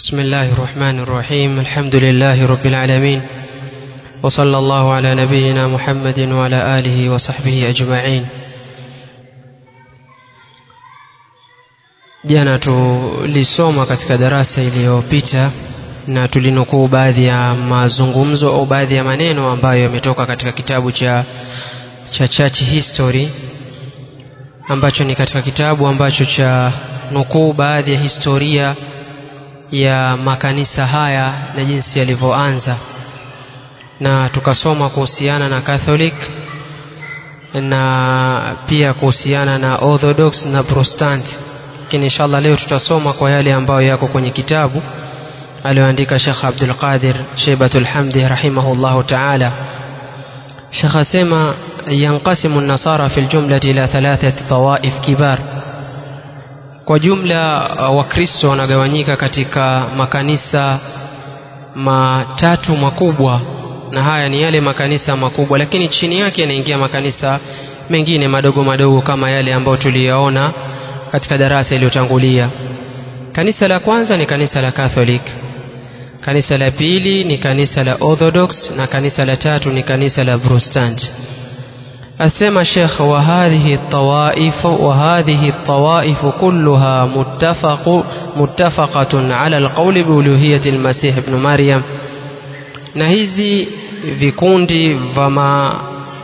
بسم الله الرحمن الرحيم الحمد لله رب العالمين وصلى الله على نبينا محمد وعلى آله وصحبه أجمعين jana tulisoma katika darasa iliyopita na tulinukuu baadhi ya mazungumzo au baadhi ya maneno ambayo yametoka katika kitabu cha cha church history ambacho ni katika kitabu ambacho cha nukuu baadhi ya historia ya makanisa haya na jinsi yalivyoanza na tukasoma kuhusiana na Catholic na pia kuhusiana na Orthodox na Protestant lakini inshallah leo tutasoma kwa yale ambayo yako kwenye kitabu aliyoandika Sheikh Abdul Qadir Sheibatul Hamdi rahimahullahu ta'ala Sheikh asema yanqasimu an-nasara fil jumlati ila thalathati tawaif kibar kwa jumla wakristo wanagawanyika katika makanisa matatu makubwa na haya ni yale makanisa makubwa lakini chini yake yanaingia makanisa mengine madogo madogo kama yale ambayo tuliyaona katika darasa iliyotangulia kanisa la kwanza ni kanisa la Catholic kanisa la pili ni kanisa la Orthodox na kanisa la tatu ni kanisa la Protestant asema Sheikh wa hadhihi tawaif wa hadhihi tawaif kulluha muttafaq muttafaqatun ala alqawli bi uluhiyyati almasih ibn maryam na hizi vikundi vama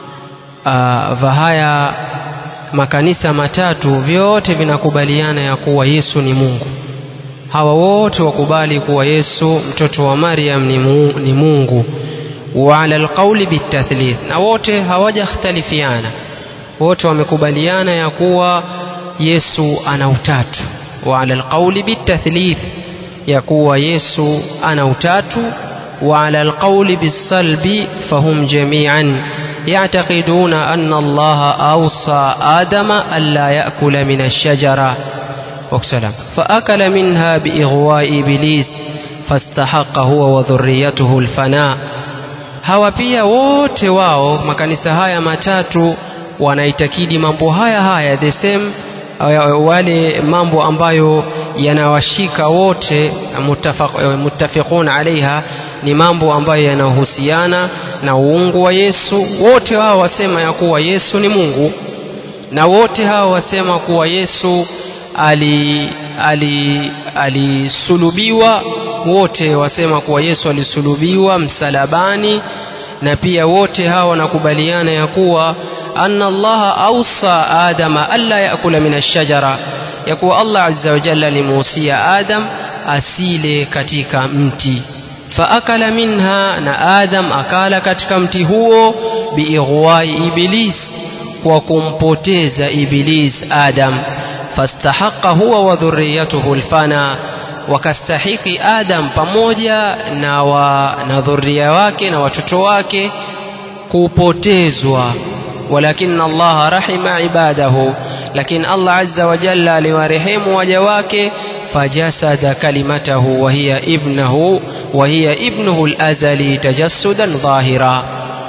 uh, vya haya makanisa matatu vyote vinakubaliana ya kuwa Yesu ni Mungu hawa wote wakubali kuwa Yesu mtoto wa Maryam ni, mu, ni Mungu wa ala alqauli bitathlith na wote hawajakhtalifiana wote wamekubaliana ya kuwa Yesu ana utatu wa ala alqauli bitathlith ya kuwa Yesu ana utatu wa ala alqauli bisalbi fahum jami'an يعتقدون أن الله أوصى آدم ألا يأكل من الشجرة وكسلام فأكل منها بإغواء إبليس فاستحق هو وذريته الفناء hawa pia wote wao makanisa haya matatu wanaitakidi mambo haya haya the same wale mambo ambayo yanawashika wote muttafiqun alaiha ni mambo ambayo yanahusiana na uungu wa Yesu wote hao wasema ya kuwa Yesu ni Mungu na wote hao wasema kuwa Yesu ali ali alisulubiwa wote wasema kuwa Yesu alisulubiwa msalabani na pia wote hao wanakubaliana ya kuwa anna Allah ausa adama alla yakula min ash-shajara ya kuwa Allah azza wa jalla alimuhusia Adam asile katika mti faakala minha na Adam akala katika mti huo biighwai iblis kwa kumpoteza iblis Adam fastahaqa huwa wa dhurriyatuhu alfana wakastahiki Adam pamoja na, wa, na dhuria wake na watoto wake kupotezwa walakin Allah rahima ibadahu lakini Allah azza wa jalla aliwarehemu waja wake fajasada kalimatahu wa hiya ibnahu wa hiya ibnuhu al-azali tajassudan dhahira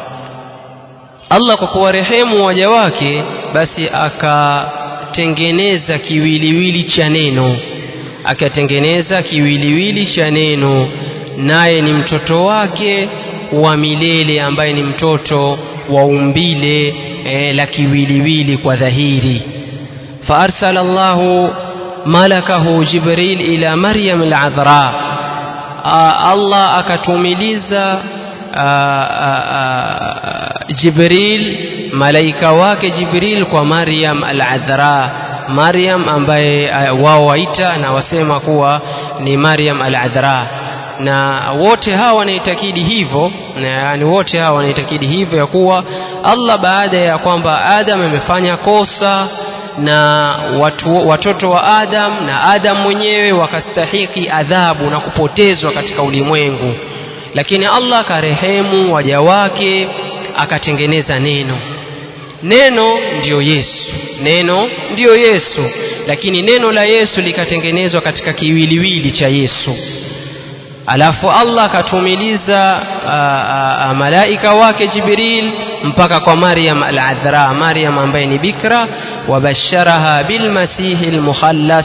Allah kwa kuwarehemu waja wake basi akatengeneza kiwiliwili cha neno akatengeneza kiwiliwili cha neno naye ni mtoto wake wa milele ambaye ni mtoto wa umbile e, la kiwiliwili kwa dhahiri فأرسل الله ملكه جبريل إلى مريم العذراء الله akatumiliza Jibril malaika wake Jibril kwa Maryam al-Adhra Maryam ambaye wao waita na wasema kuwa ni Maryam al-Adhra na wote hawa wanaitakidi hivyo yani wote hawa wanaitakidi hivyo ya kuwa Allah baada ya kwamba Adam amefanya kosa na watu, watoto wa Adam na Adam mwenyewe wakastahiki adhabu na kupotezwa katika ulimwengu lakini Allah akarehemu waja wake akatengeneza neno neno ndiyo Yesu neno ndiyo Yesu lakini neno la Yesu likatengenezwa katika kiwiliwili cha Yesu alafu Allah akatumiliza malaika wake Jibril mpaka kwa Maryam al-Adhra Maryam ambaye ni bikra wabasharaha bilmasihi almukhallas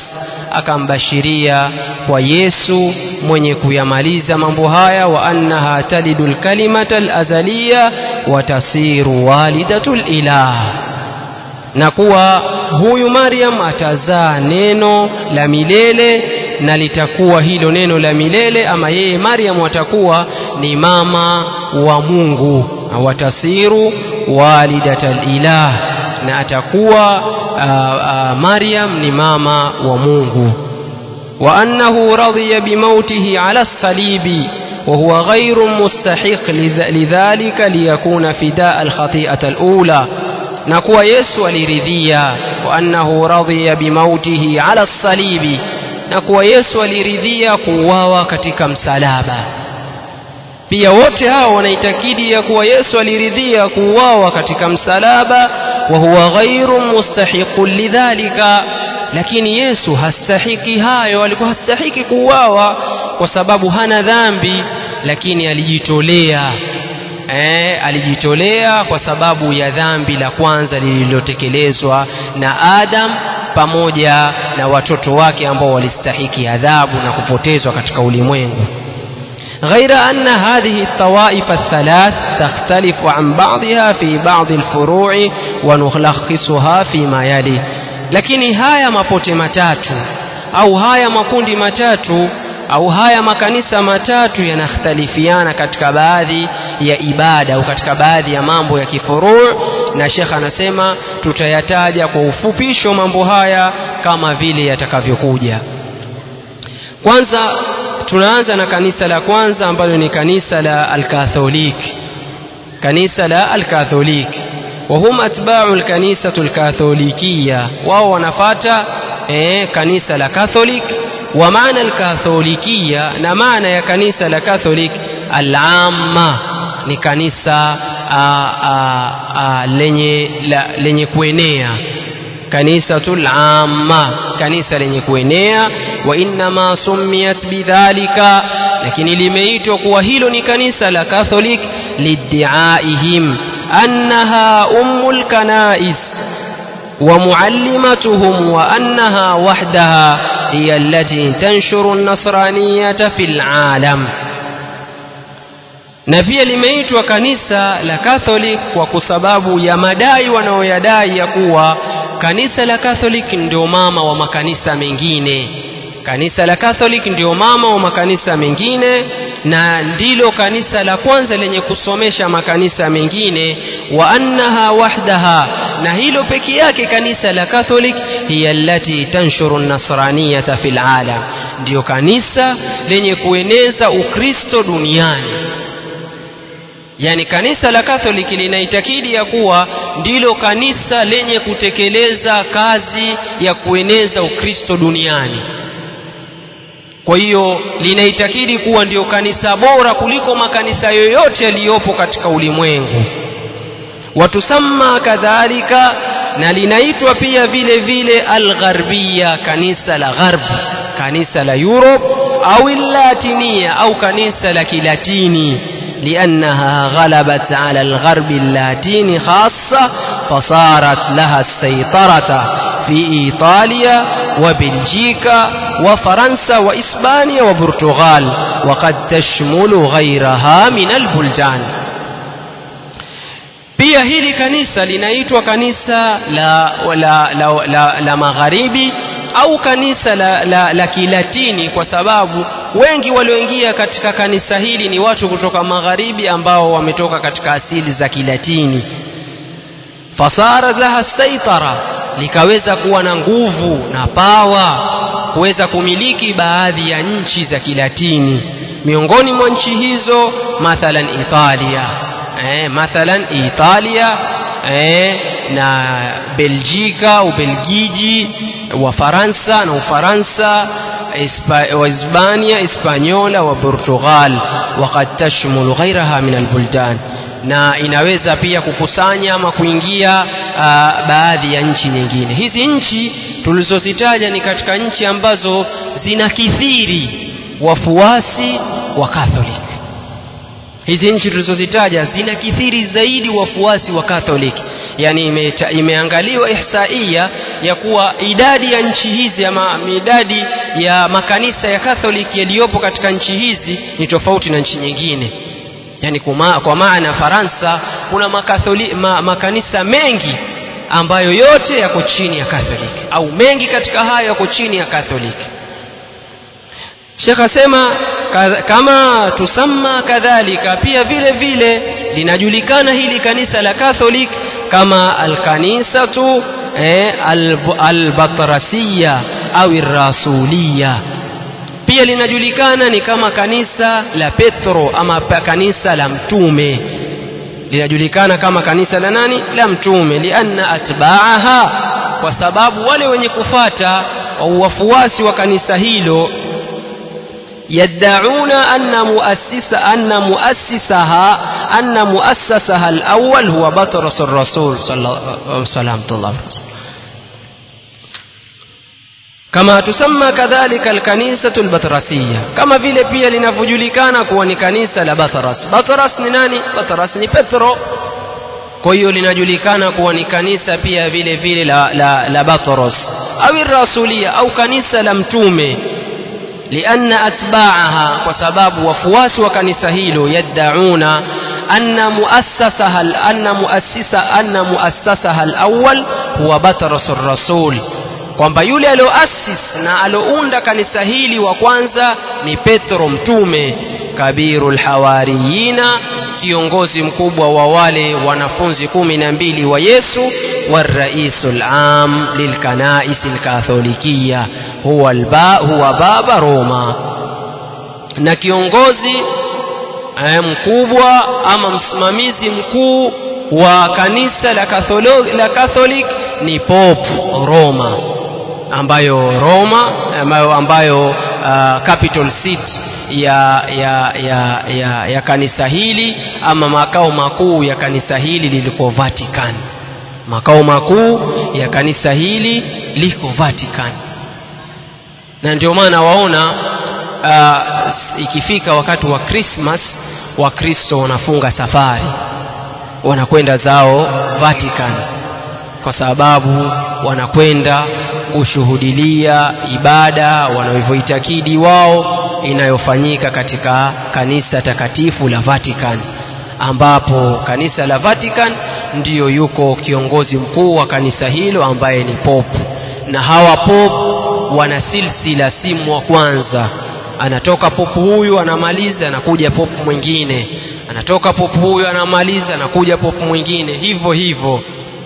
akambashiria kwa Yesu mwenye kuyamaliza mambo haya wa annaha talidu lkalimata alazaliya wa tasiru walidatu lilah na kuwa huyu Maryam atazaa neno la milele na litakuwa hilo neno la milele ama yeye Maryam atakuwa ni mama wa Mungu watasiru walidatal ilah na atakuwa uh, uh, Maryam ni mama wa Mungu wa annahu radhiya bimautihi ala salibi وهو غير مستحق لذلك ليكون فداء الخطيئة الأولى نكوى يسوع لرذيا وأنه رضي بموته على الصليب نكوى يسوع لرذيا قواوا katika msalaba pia wote hao wanaitakidi ya kuwa Yesu aliridhia kuuawa katika msalaba wa huwa ghairu mustahiqun lidhalika lakini Yesu hastahiki hayo alikuwa hastahiki kuuawa kwa sababu hana dhambi lakini alijitolea eh, alijitolea kwa sababu ya dhambi la kwanza lililotekelezwa na Adam pamoja na watoto wake ambao walistahiki adhabu na kupotezwa katika ulimwengu غير أن هذه الطوائف الثلاث تختلف عن بعضها في بعض الفروع ونلخصها فيما يلي lakini haya mapote matatu au haya makundi matatu au haya makanisa matatu yanakhtalifiana katika baadhi ya ibada au katika baadhi ya mambo ya kifuruu na shekh anasema tutayataja kwa ufupisho mambo haya kama vile yatakavyokuja kwanza tunaanza na kanisa la kwanza ambalo ni kanisa la alkatholik kanisa la alkatholik وهم أتباع الكنيسة الكاثوليكية وهو نفاتا إيه كنيسة الكاثوليك ومعنى الكاثوليكية نمعنى يا كنيسة الكاثوليك العامة ni kanisa a, a, a, lenye, la, lenye kuenea kanisatul amma kanisa lenye kuenea wa innama sumiyat bidhalika lakini limeitwa kuwa hilo ni kanisa la catholic liddiaihim annaha ummul kanais ومعلمتهم وأنها وحدها هي التي تنشر النصرانية في العالم na pia limeitwa kanisa la Catholic kwa sababu ya madai wanaoyadai ya kuwa kanisa la Catholic ndio mama wa makanisa mengine. Kanisa la Catholic ndio mama wa makanisa mengine na ndilo kanisa la kwanza lenye kusomesha makanisa mengine, wa annaha wahdaha, na hilo peke yake kanisa la Catholic hiya allati tanshuru nasraniyata fil alam, ndiyo kanisa lenye kueneza Ukristo duniani yani kanisa la Katholiki linaitakidi ya kuwa ndilo kanisa lenye kutekeleza kazi ya kueneza Ukristo duniani. Kwa hiyo linaitakidi kuwa ndio kanisa bora kuliko makanisa yoyote yaliyopo katika ulimwengu. Watusamma kadhalika, na linaitwa pia vile vile algharbia, kanisa la gharb, kanisa la Europe au llatinia au kanisa la kilatini لأنها غلبت على الغرب اللاتيني خاصة فصارت لها السيطرة في إيطاليا وبلجيكا وفرنسا وإسبانيا وبرتغال وقد تشمل غيرها من البلدان pia hili kanisa linaitwa kanisa la, la, la, la, la magharibi au kanisa la, la, la kilatini kwa sababu wengi walioingia katika kanisa hili ni watu kutoka magharibi ambao wametoka katika asili za kilatini fasara laha saitara likaweza kuwa na nguvu na pawa kuweza kumiliki baadhi ya nchi za kilatini miongoni mwa nchi hizo mathalan italia eh, mathalan italia eh, na beljika ubelgiji wafaransa na ufaransa wahispania hispaniola wa portugal wakad tashmulu ghairaha min albuldan na inaweza pia kukusanya ama kuingia uh, baadhi ya nchi nyingine hizi nchi tulizozitaja ni katika nchi ambazo zinakithiri wafuasi wa Catholic hizi nchi tulizozitaja zinakithiri zaidi wafuasi wa Catholic yani ime, imeangaliwa ihsaia ya kuwa idadi ya nchi hizi ama idadi ya makanisa ya Catholic yaliyopo katika nchi hizi ni tofauti na nchi nyingine yani kuma, kwa maana Faransa kuna makatholi, ma, makanisa mengi ambayo yote yako chini ya Catholic au mengi katika hayo yako chini ya Catholic Sheikh asema kama tusamma kadhalika pia vile vile linajulikana hili kanisa la Catholic kama alkanisatu eh, albatrasiya au irrasuliya pia linajulikana ni kama kanisa la Petro ama kanisa la mtume linajulikana kama kanisa la nani la mtume lianna atbaaha kwa sababu wale wenye kufata wafuasi wa kanisa hilo يدعون أن مؤسس أن مؤسسها أن مؤسسها الأول هو بطرس الرسول صلى الله عليه وسلم كما تسمى كذلك الكنيسة البطرسية كما vile pia linavyojulikana kuwa ni kanisa la Batras Batras ni nani Batras ni Petro kwa hiyo linajulikana kuwa ni kanisa pia vile vile la, la, la Batros au rasulia au kanisa la mtume لأن أتباعها وسباب وفواس وكنيسة هيلو يدعون أن مؤسسها أن مؤسسة أن مؤسسها الأول هو بطرس الرسول kwamba yule alioasis na alounda kanisa hili wa kwanza ni Petro mtume kabiru lhawariyina kiongozi mkubwa wa wale wanafunzi kumi na mbili wa Yesu waraisu lam lilkanaisi lkatholikia huwa, alba, huwa baba Roma na kiongozi eh, mkubwa ama msimamizi mkuu wa kanisa la Catholic, la Catholic ni Pope Roma ambayo Roma ambayo, ambayo uh, capital seat ya, ya, ya, ya, ya kanisa hili ama makao makuu ya kanisa hili liliko Vatican. Makao makuu ya kanisa hili liko Vatican, na ndio maana waona uh, ikifika wakati wa Christmas Wakristo wanafunga safari wanakwenda zao Vatican kwa sababu wanakwenda kushuhudilia ibada wanavyoitakidi wao inayofanyika katika kanisa takatifu la Vatican ambapo kanisa la Vatican ndiyo yuko kiongozi mkuu wa kanisa hilo ambaye ni Pope na hawa Pope wana silsila simu wa kwanza anatoka popu huyu anamaliza anakuja popu mwingine anatoka popu huyu anamaliza anakuja popu mwingine hivyo hivyo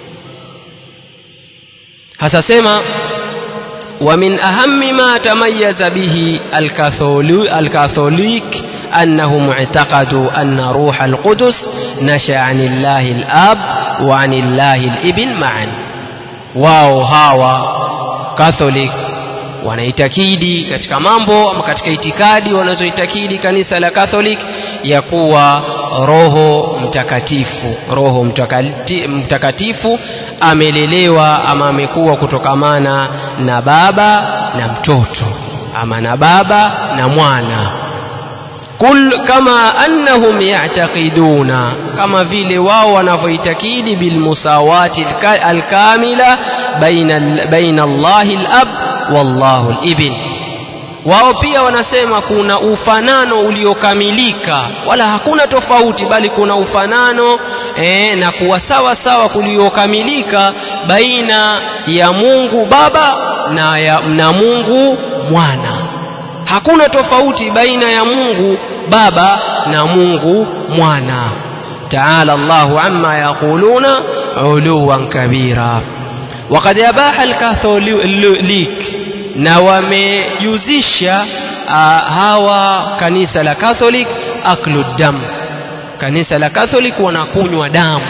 hasa sema ومن أهم ما تميز به الكاثوليك أنهم اعتقدوا أن روح القدس نشأ عن الله الآب وعن الله الابن معا واو هاوا كاثوليك wanaitakidi katika mambo ama katika itikadi wanazoitakidi kanisa la Catholic ya kuwa roho mtakatifu roho mtakati, mtakatifu amelelewa ama amekuwa kutokamana na baba na mtoto ama na baba na mwana kul kama annahum ya'taqiduna kama vile wao wanavyoitakidi bilmusawati alkamila baina baina Allahi al-ab wallahu al-ibn wao pia wanasema kuna ufanano uliokamilika wala hakuna tofauti bali kuna ufanano e, na kuwa sawa sawa kuliokamilika baina ya Mungu Baba na, ya, na Mungu Mwana hakuna tofauti baina ya Mungu Baba na Mungu Mwana تعالى الله عما يقولون علوا كبيرا وقد أباح الكاثوليك na wamejuzisha uh, hawa kanisa la Catholic aklu dam kanisa la Catholic wanakunywa damu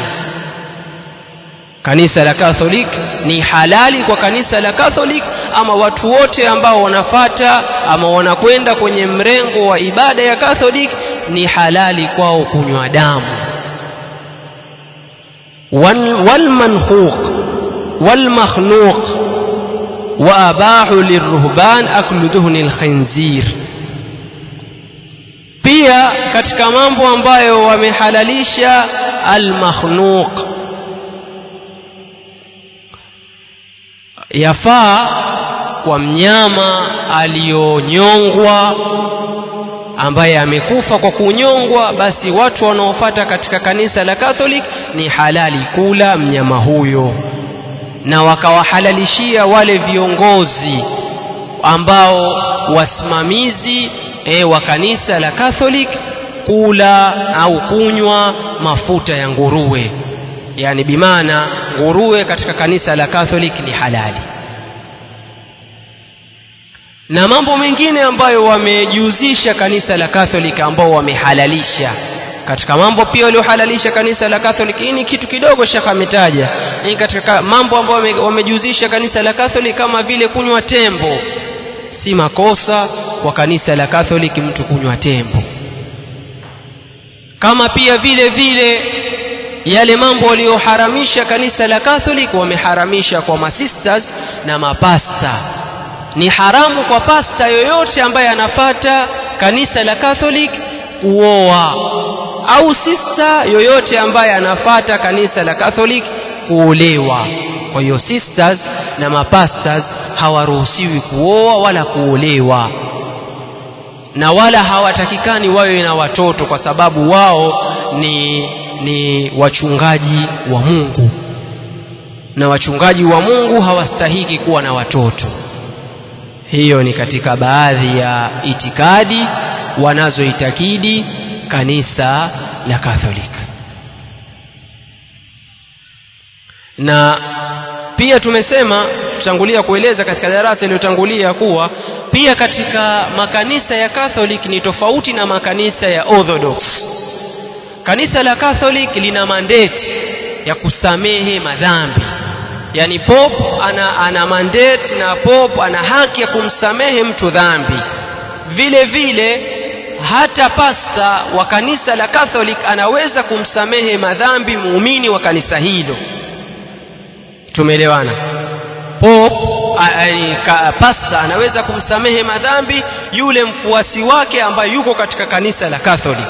kanisa la Catholic ni halali kwa kanisa la Catholic ama watu wote ambao wanafata ama wanakwenda kwenye mrengo wa ibada ya Catholic ni halali kwao kunywa damu walmanhuq walmakhluq وأباحوا للرهبان أكل دهن الخنزير pia katika mambo ambayo wamehalalisha almakhluq yafaa kwa mnyama aliyonyongwa ambaye amekufa kwa kunyongwa basi watu wanaofata katika kanisa la Catholic ni halali kula mnyama huyo na wakawahalalishia wale viongozi ambao wasimamizi e, wa kanisa la Catholic kula au kunywa mafuta ya nguruwe yani bimaana nguruwe katika kanisa la Catholic ni halali na mambo mengine ambayo wamejihusisha kanisa la Catholic ambao wamehalalisha katika mambo pia waliohalalisha kanisa la Catholic hii ni kitu kidogo shaka ametaja ni katika mambo ambayo wamejihusisha kanisa la Catholic kama vile kunywa tembo si makosa kwa kanisa la Catholic mtu kunywa tembo kama pia vile vile yale mambo walioharamisha kanisa la Catholic wameharamisha kwa masisters na mapasta ni haramu kwa pasta yoyote ambaye anafata kanisa la Catholic kuoa au sista yoyote ambaye anafata kanisa la Catholic kuolewa kwa hiyo sisters na mapastors hawaruhusiwi kuoa wala kuolewa na wala hawatakikani wawe na watoto kwa sababu wao ni ni wachungaji wa Mungu na wachungaji wa Mungu hawastahiki kuwa na watoto hiyo ni katika baadhi ya itikadi wanazoitakidi kanisa la Catholic na pia tumesema tutangulia kueleza katika darasa iliyotangulia kuwa pia katika makanisa ya Catholic ni tofauti na makanisa ya Orthodox kanisa la Catholic lina mandate ya kusamehe madhambi yani pop ana, ana mandate na pop ana haki ya kumsamehe mtu dhambi vile vile hata pasta wa kanisa la Catholic anaweza kumsamehe madhambi muumini wa kanisa hilo tumeelewana pop pasta anaweza kumsamehe madhambi yule mfuasi wake ambaye yuko katika kanisa la Catholic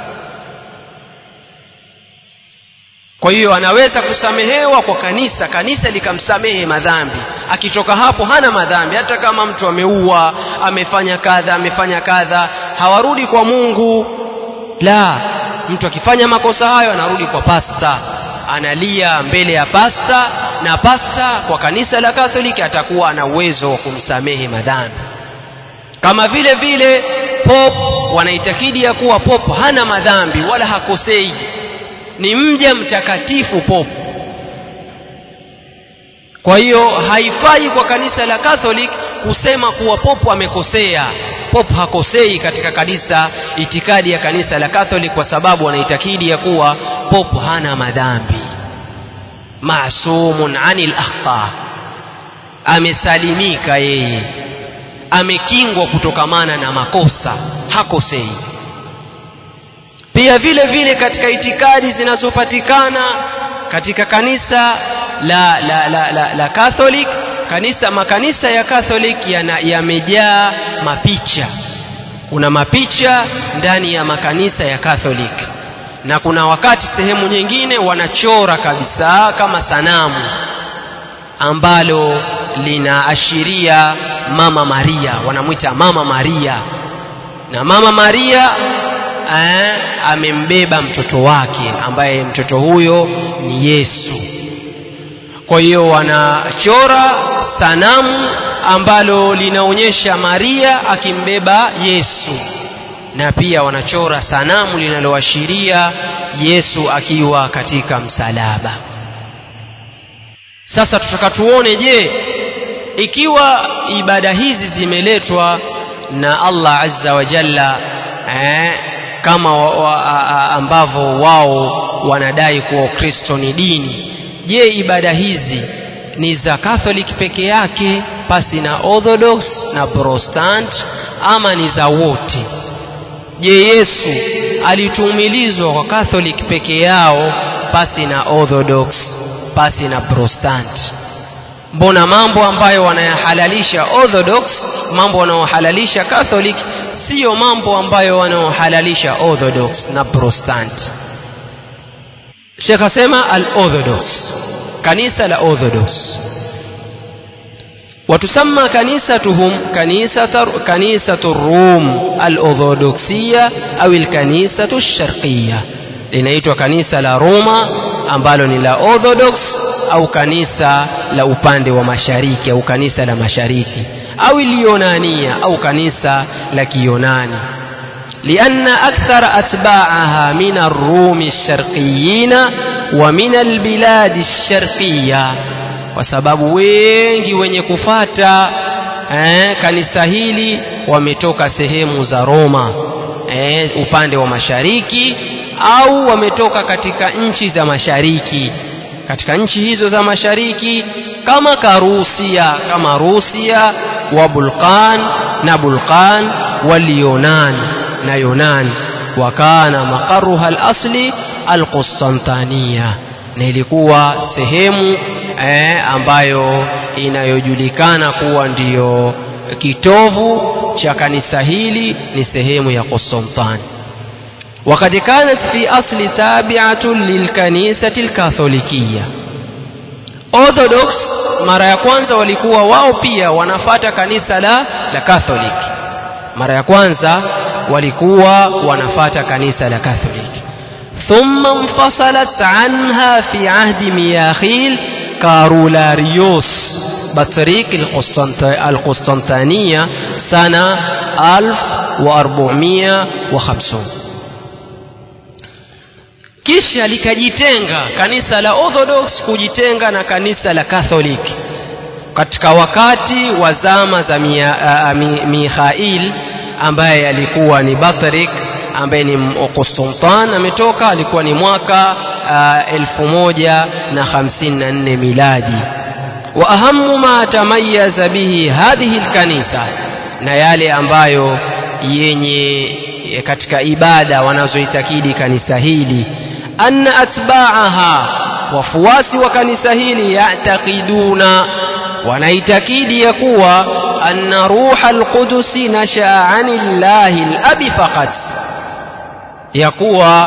kwa hiyo anaweza kusamehewa kwa kanisa kanisa likamsamehe madhambi akitoka hapo hana madhambi hata kama mtu ameua amefanya kadha amefanya kadha hawarudi kwa Mungu la mtu akifanya makosa hayo anarudi kwa pasta analia mbele ya pasta na pasta kwa kanisa la Katholiki atakuwa ana uwezo wa kumsamehe madhambi kama vile vile pop wanaitakidi ya kuwa pop hana madhambi wala hakosei ni mja mtakatifu pop kwa hiyo haifai kwa kanisa la Catholic kusema kuwa popu amekosea popu hakosei katika kanisa itikadi ya kanisa la Catholic kwa sababu wanaitakidi ya kuwa popu hana madhambi masumun anil akhta amesalimika yeye amekingwa kutokamana na makosa hakosei pia vile vile katika itikadi zinazopatikana katika kanisa la, la, la, la, la Catholic kanisa makanisa ya Catholic yamejaa ya mapicha kuna mapicha ndani ya makanisa ya Catholic na kuna wakati sehemu nyingine wanachora kabisa kama sanamu ambalo linaashiria mama Maria wanamwita mama Maria na mama Maria eh, amembeba mtoto wake ambaye mtoto huyo ni Yesu kwa hiyo wanachora sanamu ambalo linaonyesha Maria akimbeba Yesu na pia wanachora sanamu linaloashiria Yesu akiwa katika msalaba sasa tutaka tuone je ikiwa ibada hizi zimeletwa na Allah azza wa jalla eh, kama wa, wa, ambavyo wao wanadai kuwa Kristo ni dini je ibada hizi ni za Catholic peke yake pasi na Orthodox na Protestant ama ni za wote je Yesu alitumilizwa kwa Catholic peke yao pasi na Orthodox pasi na Protestant mbona mambo ambayo wanayahalalisha Orthodox mambo wanaohalalisha Catholic siyo mambo ambayo wanaohalalisha Orthodox na Protestant Sheikh asema al-Orthodox kanisa la Orthodox وتسمى كنيستهم كنيسة كنيسة الروم الأرثوذكسية أو الكنيسة الشرقية linaitwa kanisa la Roma ambalo ni la Orthodox au kanisa la upande wa mashariki au kanisa la mashariki au Lionania au kanisa la Kiyunani لأن أكثر أتباعها من الروم الشرقيين ومن البلاد الشرقية kwa sababu wengi wenye kufata eh, kanisa hili wametoka sehemu za Roma eh, upande wa mashariki au wametoka katika nchi za mashariki katika nchi hizo za mashariki kama Karusia kama Rusia wa Bulqan na Bulqan wal Yunan na Yunan wakana maqarruha al-asli al-Qustantania na ilikuwa sehemu eh, ambayo inayojulikana kuwa ndiyo kitovu cha kanisa hili ni sehemu ya Konstantini وقد كانت في أصل تابعة للكنيسة الكاثوليكية Orthodox mara ya kwanza walikuwa wao pia wanafata kanisa la la Catholic mara ya kwanza walikuwa wanafata kanisa la Catholic ثم انفصلت عنها في عهد مياخيل كارولاريوس بطريق القسطنطينية سنة 1450 kisha likajitenga kanisa la Orthodox kujitenga na kanisa la Catholic katika wakati wa zama za Mikhail ambaye alikuwa ni Batrik ambaye ni Konstantin ametoka alikuwa ni mwaka elfu moja na hamsini na nne miladi wa ahamu ma tamayaza bihi hadhihi lkanisa na yale ambayo yenye katika ibada wanazoitakidi kanisa hili anna atba'aha wafuasi wa kanisa hili ya'taqiduna wanaitakidi ya kuwa anna ruha alqudusi nashaa anillahi alabi faqat ya kuwa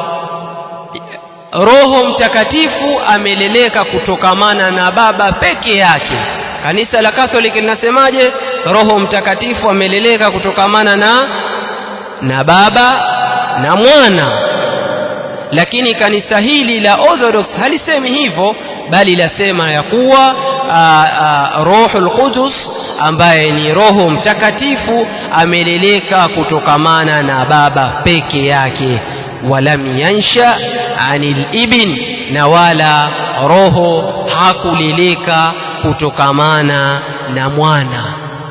roho mtakatifu ameleleka kutokamana na baba peke yake kanisa la Catholic linasemaje roho mtakatifu ameleleka kutokamana na na baba na mwana lakini kanisa hili la Orthodox halisemi hivyo bali lasema ya kuwa Rohul Qudus ambaye ni Roho Mtakatifu ameleleka kutokamana na baba peke yake walam yansha anil ibn na wala roho hakuleleka kutokamana na mwana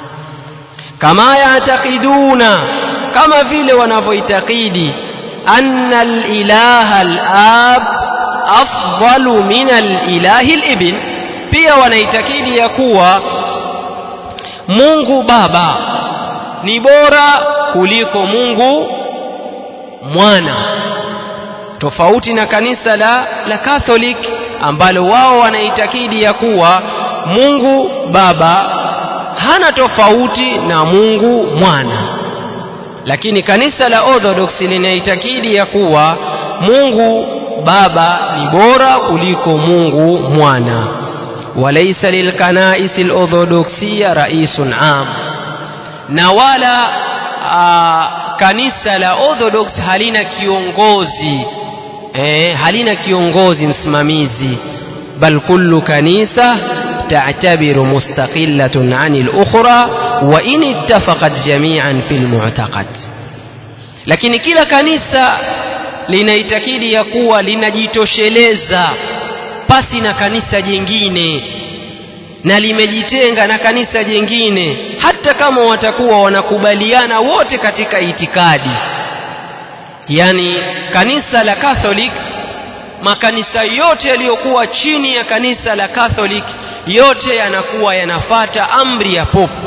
kama yatakiduna kama vile wanavyoitakidi أن الإله الآب أفضل من الإله الابن pia wanaitakidi ya kuwa Mungu Baba ni bora kuliko Mungu Mwana tofauti na kanisa la la Catholic ambalo wao wanaitakidi ya kuwa Mungu Baba hana tofauti na Mungu Mwana lakini kanisa la Orthodox linaitakidi ya kuwa Mungu Baba ni bora kuliko Mungu Mwana walaysa lilkanais alorthodoxia raisun am na wala a, kanisa la Orthodox halina kiongozi eh, halina kiongozi msimamizi bal kullu kanisa تعتبر مستقلة عن الأخرى وإن اتفقت جميعا في المعتقد lakini kila kanisa linaitakidi ya kuwa linajitosheleza pasi na kanisa jingine na limejitenga na kanisa jingine hata kama watakuwa wanakubaliana wote katika itikadi yani kanisa la Catholic makanisa yote yaliyokuwa chini ya kanisa la Catholic yote yanakuwa yanafata amri ya popu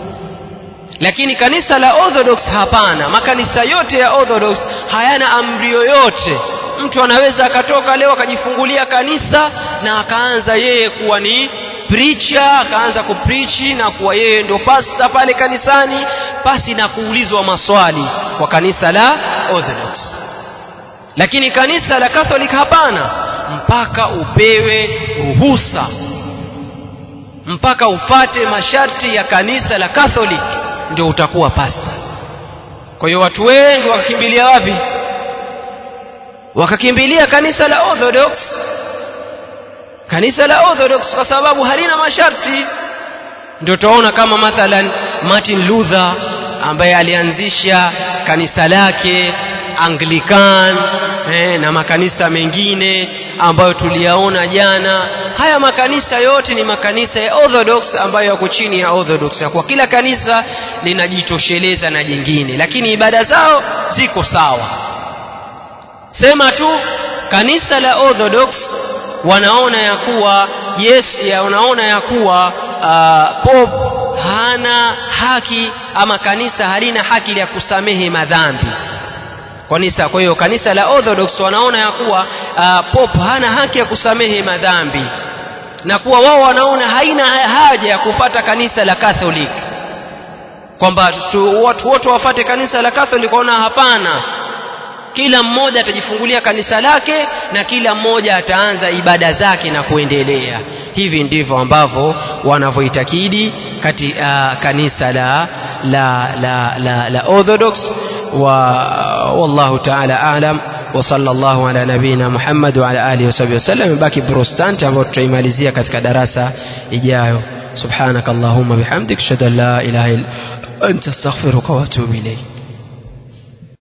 lakini kanisa la Orthodox hapana makanisa yote ya Orthodox hayana amri yoyote mtu anaweza akatoka leo akajifungulia kanisa na akaanza yeye kuwa ni preacher akaanza kuprichi na kuwa yeye ndio pasta pale kanisani pasi na kuulizwa maswali kwa kanisa la Orthodox lakini kanisa la Catholic hapana mpaka upewe ruhusa mpaka ufate masharti ya kanisa la Catholic ndio utakuwa pasta kwa hiyo watu wengi wakakimbilia wapi wakakimbilia kanisa la Orthodox kanisa la Orthodox kwa sababu halina masharti ndio tunaona kama mathalan Martin Luther ambaye alianzisha kanisa lake Anglican eh, na makanisa mengine ambayo tuliyaona jana haya makanisa yote ni makanisa ya Orthodox ambayo yako chini ya Orthodox kwa kila kanisa linajitosheleza na jingine lakini ibada zao ziko sawa sema tu kanisa la Orthodox wanaona ya kuwa yes ya wanaona ya kuwa uh, Pope hana haki ama kanisa halina haki ya kusamehe madhambi kanisa kwa hiyo kanisa la Orthodox wanaona ya kuwa uh, Pope hana haki ya kusamehe madhambi na kuwa wao wanaona haina haja ya kufata kanisa la Catholic kwamba watu wote wafate kanisa la Catholic waona hapana kila mmoja atajifungulia kanisa lake na kila mmoja ataanza ibada zake na kuendelea hivi ndivyo ambavyo wanavyoitakidi kati uh, kanisa la la la la, la Orthodox wa wallahu ta'ala a'lam wa sallallahu ala nabina Muhammad wa ala alihi wasahbihi wasallam baki Protestant ambao tutaimalizia katika darasa ijayo subhanakallahumma bihamdik shada la ilaha illa anta astaghfiruka wa atubu ilayk